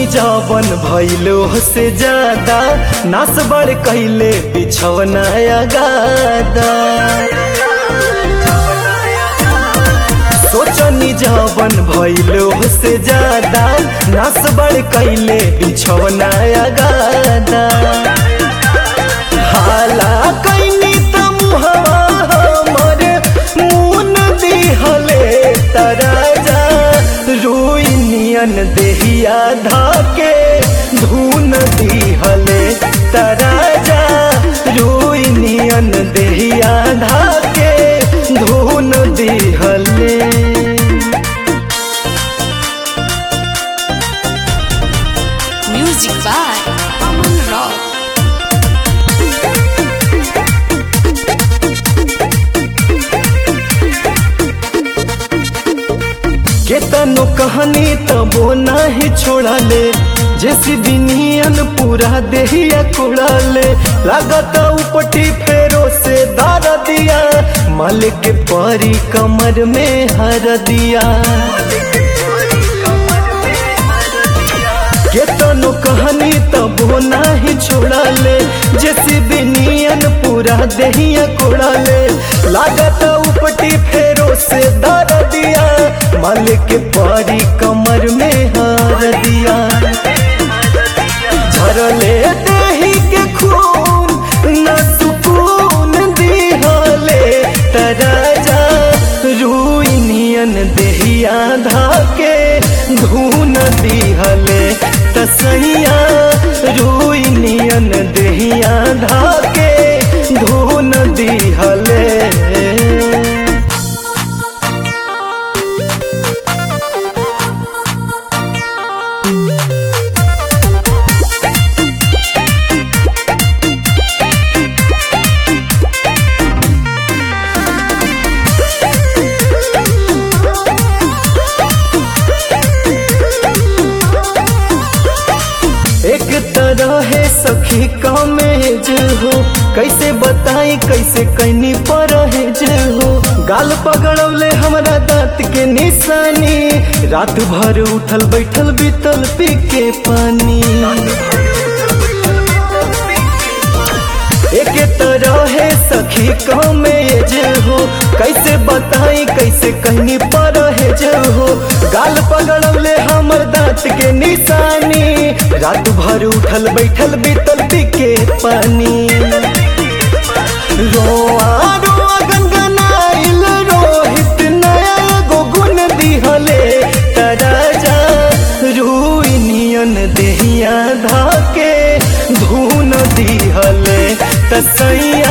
जवन भैलो से ज्यादा नास बड़ कैले बिछवना गादा सोचनी जवन भैलो से ज्यादा नास बड़ कैले बिछवना गादा हाला कैनी त मुहवा हमर मुन दिहले तराजा रुइनियन देहिया धाके धुन दिहले तराजा रुइनियन देहिया धाके धुन दिहले Music by Aman Rock. केतनो कहानी तबो नाही छोड़ाले जैसी बिनियन पूरा देहिया कुड़ाले लागत उपटी फेरो से दार दिया मालिक के परी कमर में हर दिया केतनो कहानी तबो नाही छोड़ाले जैसी बिनियन पूरा देहिया कुड़ाले लागत उपटी फेरो से दार दिया मालिक के परी कमर में हार दिया झरले देही के खून न सुकून दिहले तराजा रुइनियन देहिया धाके धून दिहले तसैया रुइनियन देहिया धाके धून दिहले एक तरह है सखी कमेज हो कैसे बताई कैसे कैनी परहेज हो गाल पगड़ौले हमरा दांत के निशानी रात भर उठल बैठल बीतल पी के पानी एक तरह है सखी कमेज हो कैसे बताई कैसे कहनी परहेज हो गाल पगड़ले हमर दांत के निशानी रात भर उठल बैठल बीतल पी के पानी रोआ रोआ गनगनाइल रोहित नया एगो गुण दिहले तराजा रुइनियन देहिया धाके धुन दिहले तसैया